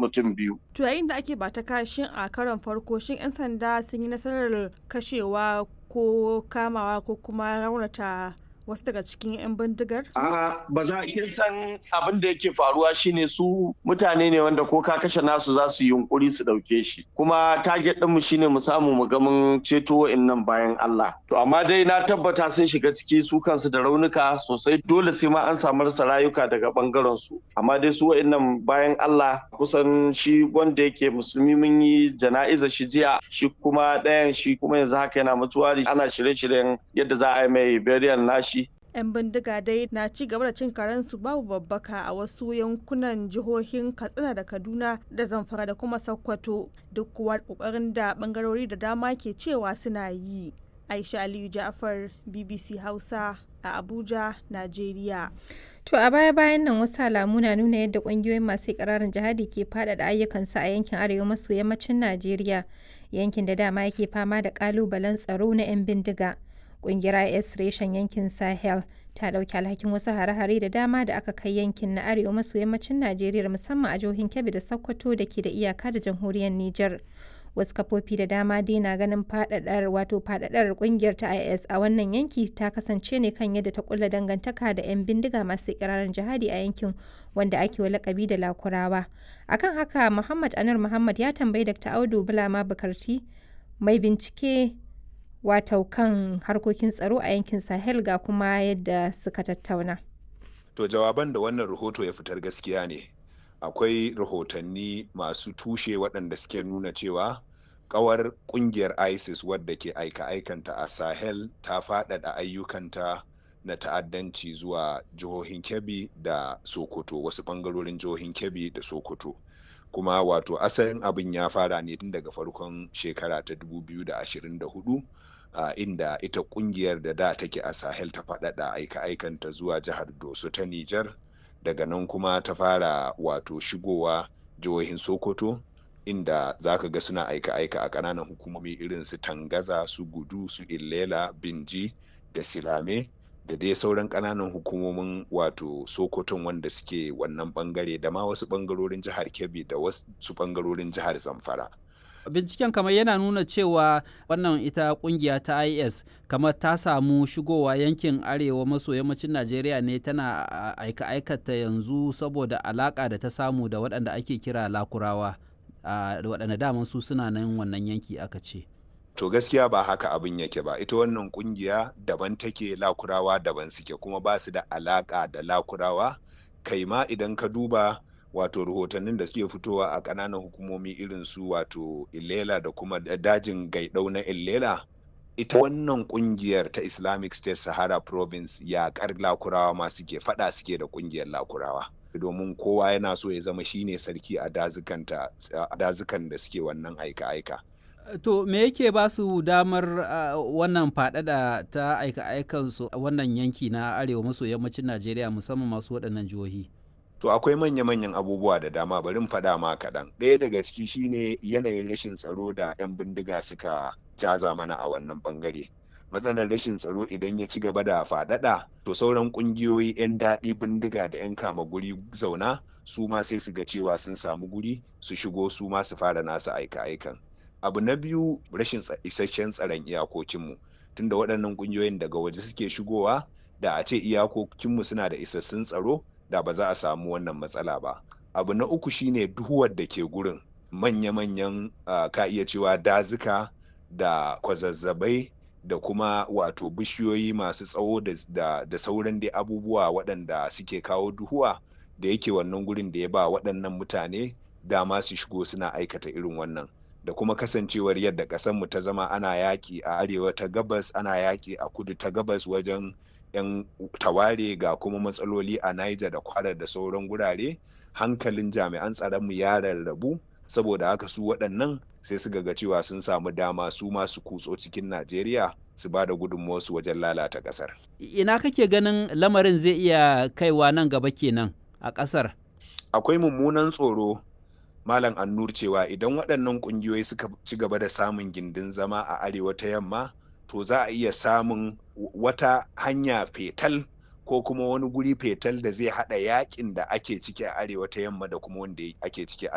mutum biyu. To yayin da ake bata kashin a karon farko shin 'yan sanda sun yi nasarar kashewa ko kamawa ko kuma raunata wasu daga cikin 'yan bindigar? A ba za a san abin da yake faruwa shine su mutane ne wanda ko ka kashe nasu za su yi yunkuri su dauke shi. Kuma target ɗinmu shine mu samu mu ga mun ceto wa'annan bayan Allah. To amma dai na tabbata sun shiga ciki su kansu da raunuka sosai dole sai ma an samu rasa rayuka daga bangaren su. Amma dai su wa'annan bayan Allah kusan shi wanda yake musulmi mun yi jana'iza shi jiya shi kuma ɗayan shi kuma yanzu haka yana mutuwa ana shirye-shiryen yadda za a yi mai burial nashi 'yan bindiga dai na ci gaba da cin karensu babu babbaka a wasu yankunan jihohin katsina da kaduna da zamfara da kuma sokoto duk kuwa kokarin da bangarori da dama ke cewa suna yi aisha aliyu ja'far bbc hausa a abuja najeriya To a baya-bayan nan wasu alamu na nuna yadda kungiyoyin masu ikirarin jihadi ke faɗaɗa ayyukansu a yankin arewa maso yammacin Najeriya, yankin da dama yake fama da ƙalubalen tsaro na 'yan bindiga. Ƙungiyar IS reshen yankin Sahel ta ɗauki alhakin wasu hare-hare da dama da aka kai yankin na arewa maso yammacin Najeriya musamman a jihohin Kebbi da Sokoto da ke da iyaka da jamhuriyar Nijar. Wasu kafofi da dama dai na ganin faɗaɗar wato faɗaɗar ƙungiyar ta IS a wannan yanki ta kasance ne kan yadda ta kulla dangantaka da 'yan bindiga masu ikirarin jihadi a yankin wanda ake wa lakabi da Lakurawa. Akan haka Muhammad Anur Muhammad ya tambayi Dr. Audu Bulama Bukarti mai bincike wato kan harkokin tsaro a yankin sahel ga kuma yadda suka tattauna to jawaban da wannan rahoto ya fitar gaskiya ne akwai rahotanni masu tushe waɗanda suke nuna cewa kawar kungiyar isis wadda ke aika-aikanta a sahel ta faɗaɗa ayyukanta na ta'addanci zuwa jihohin kebbi da sokoto wasu ɓangarorin jihohin kebbi da sokoto kuma wato asalin abin ya fara ne tun daga farkon shekara ta 2024 uh, inda ita kungiyar da da take a sahel ta faɗaɗa aika-aikanta zuwa jihar doso ta nijar daga nan kuma ta fara wato shigowa jihohin sokoto inda za ka ga suna aika-aika a ƙananan hukumomi irin su tangaza su gudu su illela binji da silame da dai sauran ƙananan hukumomin wato sokoton wanda suke wannan bangare da ma wasu bangarorin jihar kebbi da wasu bangarorin jihar zamfara binciken kamar yana nuna cewa wannan ita kungiya ta is kamar ta samu shigowa yankin arewa maso yammacin najeriya ne tana aika aikata yanzu saboda alaka da ta samu da waɗanda ake kira lakurawa da waɗanda daman su suna nan wannan yanki aka ce to gaskiya ba haka abin yake ba ita wannan kungiya daban take lakurawa daban suke kuma ba su da alaka da lakurawa kai ma idan ka duba wato rahotannin da suke fitowa a ƙananan hukumomi irin su wato illela da kuma dajin gaidau na illela ita wannan kungiyar ta islamic state sahara province yaƙar lakurawa ma suke fada suke da kungiyar lakurawa domin kowa yana so ya zama shine sarki a dazukan da suke wannan aika-aika to me yake ba su damar uh, wannan faɗaɗa ta aika-aikansu a wannan yanki na arewa maso yammacin najeriya musamman masu waɗannan jihohi To akwai manya-manyan abubuwa da dama bari faɗa ma kaɗan. Ɗaya daga ciki shine yanayin rashin tsaro da 'yan bindiga suka jaza mana a wannan ɓangare. Matsalar rashin tsaro idan ya ci gaba da faɗaɗa, to sauran ƙungiyoyi 'yan daɗi bindiga da 'yan kama guri zauna su ma sai su ga cewa sun samu guri su shigo su ma su fara nasu aika-aikan. Abu na biyu rashin isasshen tsaron iyakokinmu. Tunda waɗannan ƙungiyoyin daga waje suke shigowa, da a ce iyakokinmu suna da isassun tsaro, da ba za a samu wannan matsala ba abu na uku shine duhuwar da ke gurin manya-manyan uh, ka iya cewa dazuka da kwazazzabai da kuma wato bishiyoyi masu tsawo da, da, da sauran dai abubuwa waɗanda suke kawo duhuwa da yake wannan gurin da ya ba waɗannan mutane dama su shigo suna aikata irin wannan da kuma kasancewar yadda ƙasarmu ta zama ana yaƙi a arewa ta gabas ana yaƙi a kudu ta gabas wajen 'yan taware ga kuma matsaloli a Niger da kwara da sauran gurare hankalin jami'an tsaronmu ya rarrabu saboda haka su waɗannan sai su ga cewa sun samu dama su masu kutso cikin Najeriya su ba da gudunmuwarsu wajen lalata ƙasar. Ina kake ganin lamarin zai iya kaiwa nan gaba kenan a ƙasar? Akwai mummunan tsoro Malam Annur cewa idan waɗannan ƙungiyoyi suka ci gaba da samun gindin zama a arewa ta yamma to za a iya samun wata hanya fetal ko kuma wani guri fetal da zai hada yakin da ake ciki a arewa ta yamma da kuma wanda ake ciki a